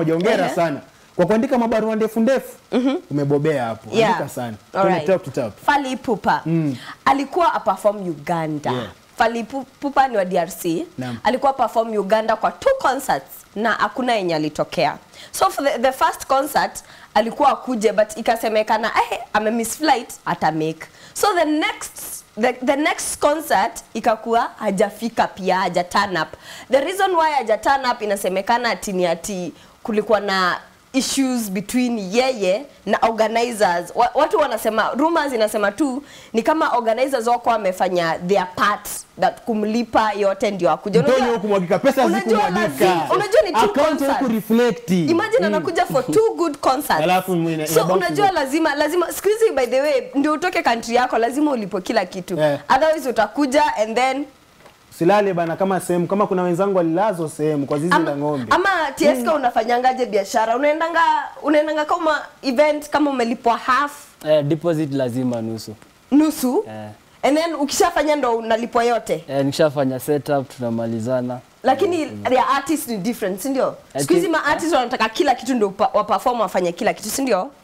Hongera Ehe. sana kwa kuandika mabarua ndefu ndefu. Umebobea hapo. Yeah. Andika sana. All Twende right. top to top. Fally Ipupa alikuwa aperform Uganda. Yeah. Fally Ipupa ni wa DRC. Naam. Alikuwa perform Uganda kwa two concerts na hakuna yenye alitokea. So for the, the first concert alikuwa akuje but ikasemekana eh ame miss flight ata make. So the next the, the next concert ikakuwa hajafika pia haja turn up. The reason why haja turn up inasemekana ati ni ati kulikuwa na issues between yeye na organizers. Wa- Watu wanasema rumors inasema tu ni kama organizers wako wamefanya their part that kumlipa yote ndio akuje. Mtonyo Unajua- huku mwagika pesa unajua zikumwagika. lazi- unajua ni two Account concerts. huku reflect. Imagine anakuja for two good concerts. Alafu mwine- so inabaki unajua zote. lazima lazima siku hizi by the way ndio utoke country yako lazima ulipo kila kitu. Yeah. Otherwise utakuja and then Silale bana kama sehemu kama kuna wenzangu walilazwa sehemu kwa zizi la ama, ng'ombe. ama TSK unafanyangaje biashara? Unaendanga unaendanga kama event kama umelipwa half Eh, deposit lazima nusu. nusu Eh, and then ukishafanya ndo unalipwa yote eh, nikishafanya setup tunamalizana. lakini their artist ni different si ndio I siku hizi think- ma artist wanataka kila kitu ndio upa- waperform wafanye kila kitu si ndio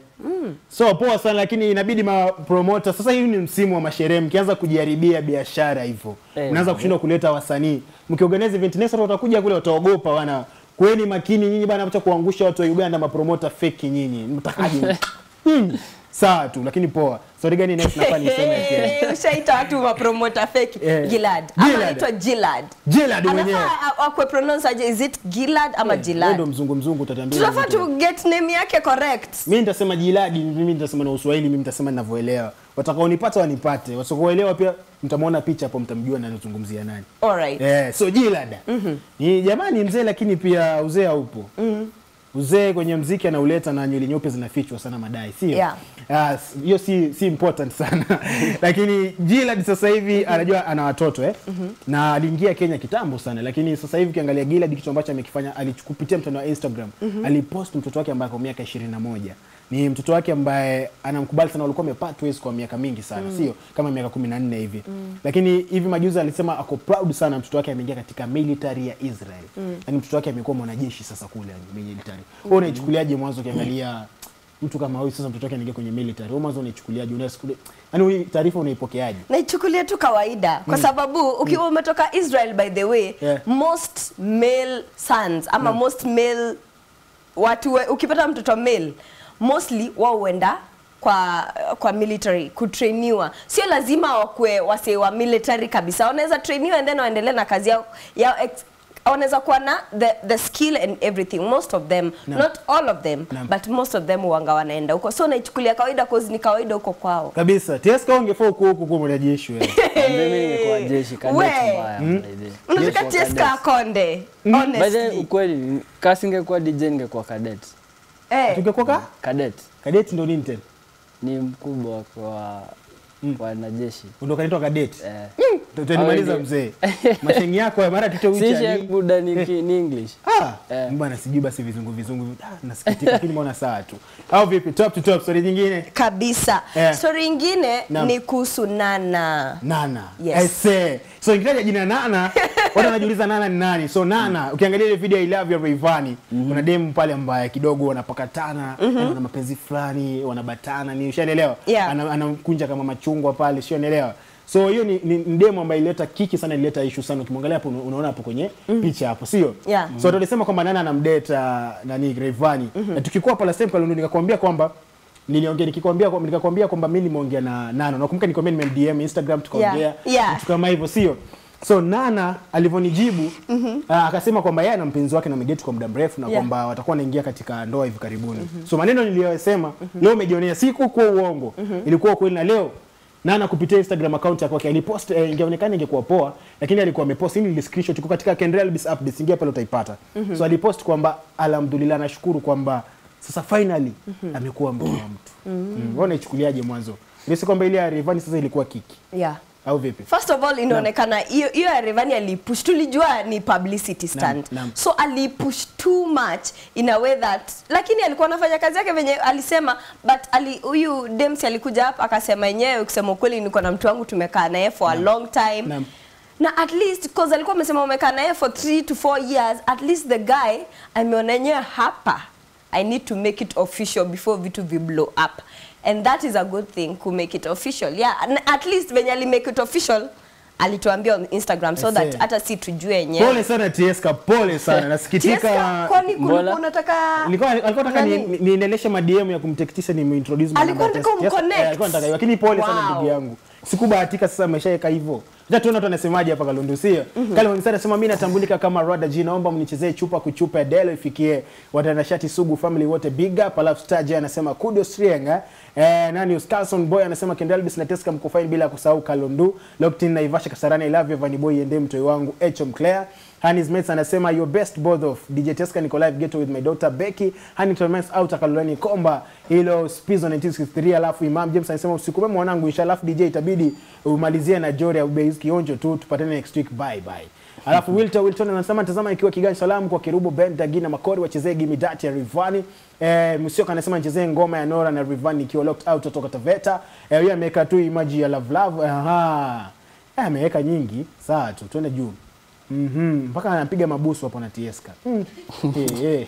So poa sana lakini inabidi ma promoter sasa hivi ni msimu wa masherehe mkianza kujiharibia biashara hivyo. Eh, Mnaanza kushindwa kuleta wasanii. Mkiorganize event next watu watakuja kule wataogopa wana. Kuweni makini nyinyi bana acha kuangusha watu wa Uganda mapromota fake nyinyi. Mtakaje? Hmm. Sawa tu lakini poa. Story gani next nafaa niseme tena? Eh, ushaita watu mapromota fake Eh, Gilad ama Gilad. anaitwa Gilad Gilad mwenyewe. anafaa a- akwe pronounce aje is it Gilad ama Wewe ndo Gilad mzungu mzungu utatuambia. tunafaa vitu. tu get name yake correct Mimi nitasema jiladi, mimi nitasema na Uswahili, mimi nitasema ninavyoelewa. Watakaonipata wanipate, wasiokuelewa pia mtamwona picha hapo, mtamjua na anazungumzia nani. alright Eh, so jilada ni jamani mzee, lakini pia uzee haupo. Uzee kwenye mziki anauleta na nywele nyeupe zinafichwa sana madai, sio? Yeah. Ah, s- hiyo si si important sana lakini Gilad sasa hivi anajua ana watoto eh? na aliingia Kenya kitambo sana, lakini sasa hivi ukiangalia Gilad kitu ambacho amekifanya alichukupitia mtandao wa Instagram alipost mtoto wake ambaye kwa miaka 21 ni mtoto wake ambaye anamkubali sana, walikuwa wamepart ways kwa miaka mingi sana sio kama miaka 14 hivi lakini hivi majuzi alisema ako proud sana mtoto wake ameingia katika military ya Israel yani mtoto wake amekuwa mwanajeshi sasa kule yani military wewe unaichukuliaje mwanzo ukiangalia mtu kama huyu sasa mtoto wake anaingia kwenye military wewe mwanzo unaichukuliaje unaisikia yani hii taarifa unaipokeaje naichukulia tu kawaida kwa sababu ukiwa umetoka Israel by the way Yeah. most male sons ama most male watu we, ukipata mtoto male mostly wao huenda kwa kwa military kutrainiwa sio lazima wakue wasee wa military kabisa wanaweza trainiwa and then waendelee na kazi yao, yao ex, wanaweza kuwa na the, the skill and everything most of them Naam. not all of them Naam. but most of them wanga wanaenda huko so naichukulia kawaida cause ni kawaida huko kwao kabisa TSK ungefaa huko huko kwa mwanajeshi wewe Mimi ningekuwa jeshi cadet We. mbaya. by the way. unataka Yes, wa TSK cadet. akonde By the way, honestly ukweli kasi ingekuwa DJ ningekuwa cadet. eh tungekuwa ka Cadet kadeti ndo nini tena ni mkubwa kwa wanajeshi. ndo kanaitwa kadeti Eh. tutanimaliza Au mzee mashengi yako ya mara tuto Si wicha Sheikh Buda ni, ki- ni English. Ah, Eh. bwana sijui basi vizungu vizungu ah, nasikitika lakini mbona sawa tu au vipi top to top story nyingine kabisa Eh. story ingine Naam. ni kuhusu nana Nana. Yes. I say. So nikitaja jina Nana, watu wanajiuliza Nana ni nani? So Nana, ukiangalia ile video I love you Rayvanny, kuna demu pale ambaye kidogo wanapakatana, yani wana mapenzi fulani, wanabatana, ni ushaelewa? Yeah. Ana- Anamkunja kama machungwa pale, ushaelewa? So hiyo ni, ni, ni demu ambaye ileta kiki sana, ileta issue sana. Ukimwangalia hapo una- unaona hapo kwenye picha hapo, sio? Yeah. So tulisema kwamba Nana anamdate uh, nani Rayvanny. Na tukikuwa pala same Kalundu nikakwambia kwamba niliongea nikikwambia kwamba nikakwambia kwamba mimi nimeongea na Nana. Nakumbuka nikwambia nimemdm Instagram tukaongea Yeah. Yeah. vitu kama hivyo sio so nana alivyonijibu ah, akasema kwamba yeye na mpenzi wake na wamedate kwa muda mrefu na Yeah. kwamba watakuwa wanaingia katika ndoa hivi karibuni so maneno niliyosema leo umejionea siku kwa uongo ilikuwa ukweli na leo nana kupitia instagram account yake okay, alipost eh, ingeonekana ingekuwa poa lakini alikuwa amepost hili ni screenshot iko katika Kendrell Bis updates ingia pale utaipata so alipost kwamba alhamdulillah nashukuru kwamba sasa finally amekuwa mke wa mtu mm. wewe unaichukuliaje mwanzo nisi kwamba ile ya Rayvanny sasa ilikuwa kiki yeah au vipi first of all inaonekana hiyo hiyo ya Rayvanny alipush tulijua ni publicity stunt naam. so alipush too much in a way that lakini alikuwa anafanya kazi yake venye alisema but ali huyu Dems alikuja hapa akasema yenyewe kusema ukweli niko na mtu wangu tumekaa naye for a long time Naam. na at least cause alikuwa amesema umekaa naye for 3 to 4 years at least the guy ameona yenyewe hapa i need to make it official before vitu vi blow up and that is a good thing ku make it official yeah and at least venye ali make it official alituambia on instagram so I see. that hata si tujue yenyewe pole sana tieska pole sana nasikitika Tieska, kwani kulikuwa Mbona? unataka Nilikuwa alikuwa nataka ni- Nani? ni- niendeleshe madm ya kumtekitisha ni introduce my Alikuwa number anataka test. Yes, umconnect. eh, alikuwa anataka hivyo. lakini pole sana Wow. ndugu yangu sikubahatika sasa ameshaweka hivyo acha tuone watu wanasemaje hapa Kalundu sio Kale Wangisari anasema mimi natambulika kama Rada G naomba mnichezee chupa kuchupa ya Delo ifikie watanashati sugu family wote big up alafu Star J anasema kudos Rienga eh nani Carlson Boy anasema Kendalbis na Teska mko fine bila kusahau Kalundu Lockton na Ivasha Kasarani I love you Vanny Boy ende mtoi wangu Echom Claire Hanis Mets anasema your best both of DJ Teska niko live ghetto with my daughter Becky Huntington Mets out Kalolani Komba hilo Spizo 1963 alafu Imam James anasema usiku mwema mwanangu inshallah alafu DJ itabidi umalizie na Jore au Base kionjo tu tupatane next week bye bye Alafu Wilton Wilton anasema tazama ikiwa Kigali salamu kwa Kirubo Ben Dagina Makori wachezee Gimme That ya Rivani. Eh, Musioka anasema nichezee ngoma ya Nora na Rivani ikiwa locked out kutoka Taveta. Eh, yeye ameweka tu emoji ya love love. Aha. Eh, ameweka nyingi. Sawa tu, twende juu. Mhm. Mpaka anapiga mabusu hapo na Tieska. Mm. eh, eh.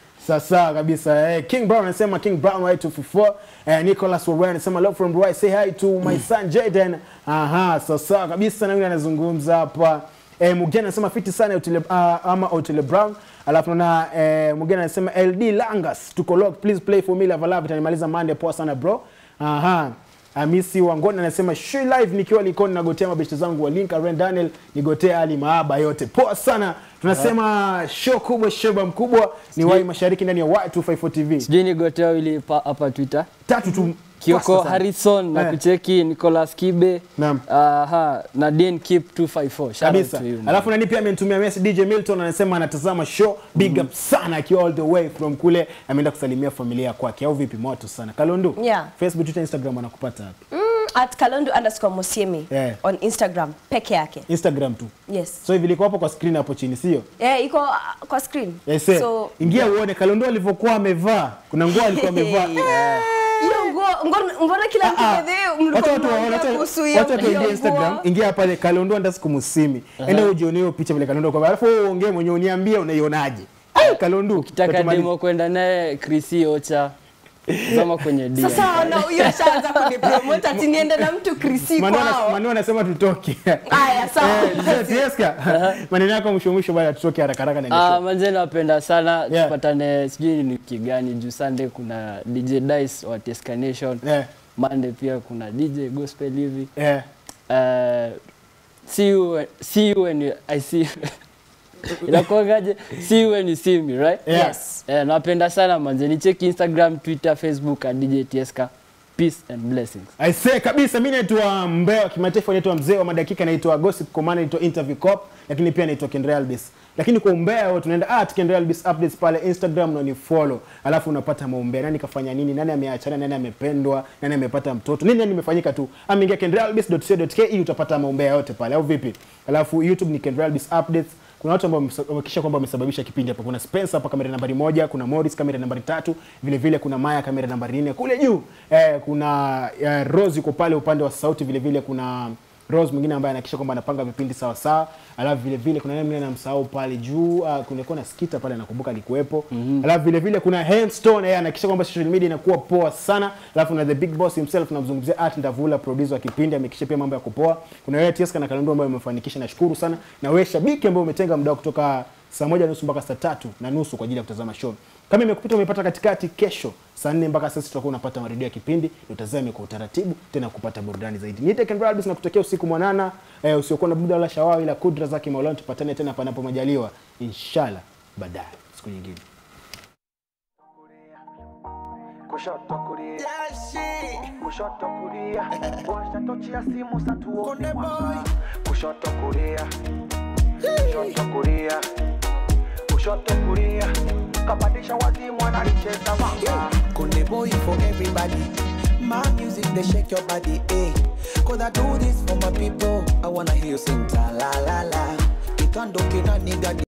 Sasa kabisa eh, King Brown anasema King Brown right 244 eh, Nicholas Warren anasema love from Roy say hi to my son Jaden. Aha, sasa kabisa na yule anazungumza hapa. Eh, Mugena anasema fiti sana Otile, uh, ama Otile Brown. Alafu na eh, Mugena anasema LD Langas tuko lock please play for me love love itanimaliza Monday poa sana bro. Aha. Amisi Wangoni anasema she live nikiwa Likoni nagotea mabeshte zangu wa Link Aren Daniel nigotea Ali Maaba yote. Poa sana. Tunasema show kubwa shoba mkubwa ni Wai Mashariki ndani ya Y254 TV. sijui nigotea wili pa- hapa twitter Tatu tu kioko fasta sana. harrison na Eh. kucheki nicolas kibe Naam. aha na den kip 254 Shout out kabisa to you, man. alafu nani pia amenitumia message DJ Milton anasema anatazama show big up sana akiwa all the way from kule ameenda kusalimia familia kwake au vipi moto sana Kalondu Yeah. Facebook Twitter Instagram anakupata wapi mm, at kalondu underscore musiemi Yeah. on instagram peke yake Instagram tu yes so hivi liko hapo kwa screen hapo chini sio eh, iko uh, kwa screen Yes, eh. so ingia uone Kalondu alivyokuwa amevaa kuna nguo alikuwa amevaa hiyo nguo ngo- mbona kila mtu Ah, bedhe wacha mlikuwa watu waone, mnaongea wacha- kuhusu hiyo wacha watu hiyo waingie Instagram, nguo? ingia pale Kalondu underscore Musimi, enda ujione hiyo picha vile Kalondu kwa, alafu wewe uongee mwenyewe uniambie unaionaje. Ai, Kalondu ukitaka tatumaliza. demo kwenda naye krisi ocha zama kwenye DM. sasa ona huyo ashaanza kunipromote ati niende na mtu krisi Manu ana- kwao Manu anasema tutoke. Aya, sawa. Eh, sasa Tieska, maneno yako mwisho mwisho bwana tutoke haraka haraka na Ah, kesho. manze napenda sana Yeah. tupatane sijui ni wiki gani juu sunday kuna dj dice wa Tesca Nation Eh, monday pia kuna dj gospel hivi eh. uh, see you when- see you when you, i see you. inakuangaje see you when you see me right Yeah. yes Eh, napenda sana manze nicheki instagram twitter facebook at dj tieska peace and blessings I say kabisa mimi naitwa mbea wa kimataifa naitwa mzee wa madakika naitwa Gossip Command naitwa Interview Cop lakini pia naitwa Kendra Albis. Lakini kwa umbea wote tunaenda at Kendra Albis updates pale Instagram na ni follow. Alafu unapata maumbea nani kafanya nini, nani ameachana, nani amependwa, nani amepata mtoto. Nini nani imefanyika tu. Ameingia kendralbis.co.ke utapata maumbea yote pale au vipi? Alafu YouTube ni Kendra Albis updates kuna watu ambao wamesa- wamehakikisha kwamba wamesababisha kipindi hapa. Kuna Spencer hapa kamera nambari moja, kuna Morris kamera nambari tatu, vile vile kuna Maya kamera nambari nne kule juu. Eh, kuna eh, Rose yuko pale upande wa sauti, vile vile kuna Rose mwingine ambaye anahakikisha kwamba anapanga vipindi sawa sawa. Alafu vile vile kuna nani mwingine namsahau pale juu, uh, kulikuwa na Skita pale nakumbuka alikuwepo. Alafu vile vile kuna Handstone yeye anahakikisha kwamba social media inakuwa poa sana. Alafu na the big boss himself tunamzungumzia Art Ndavula producer wa kipindi amehakikisha pia mambo ya kupoa. Kuna wewe Tieska na Kalonzo ambayo umefanikisha nashukuru sana. Na wewe shabiki ambaye umetenga muda kutoka saa moja nusu mpaka saa tatu na nusu kwa ajili ya kutazama show. Kama imekupita umepata katikati, kesho saa nne mpaka sasa tutakuwa unapata marudio ya kipindi, utazame kwa utaratibu tena kupata burudani zaidi. Niite Ken Radis na kutokea usiku mwanana eh, usiokuwa na buda wala shawawi ila kudra zake Maulana. Tupatane tena panapo majaliwa inshallah baadaye siku nyingine. kushoto kulia kushoto kulia washa tochi ya simu satuone mwanga kushoto kulia kushoto kulia kushoto kulia kapandisha wazimu analicheza manga Kunde boy for everybody. My music they shake your body, eh? Cause I do this for my people. I wanna hear you sing ta la la la. Kitando kina nigga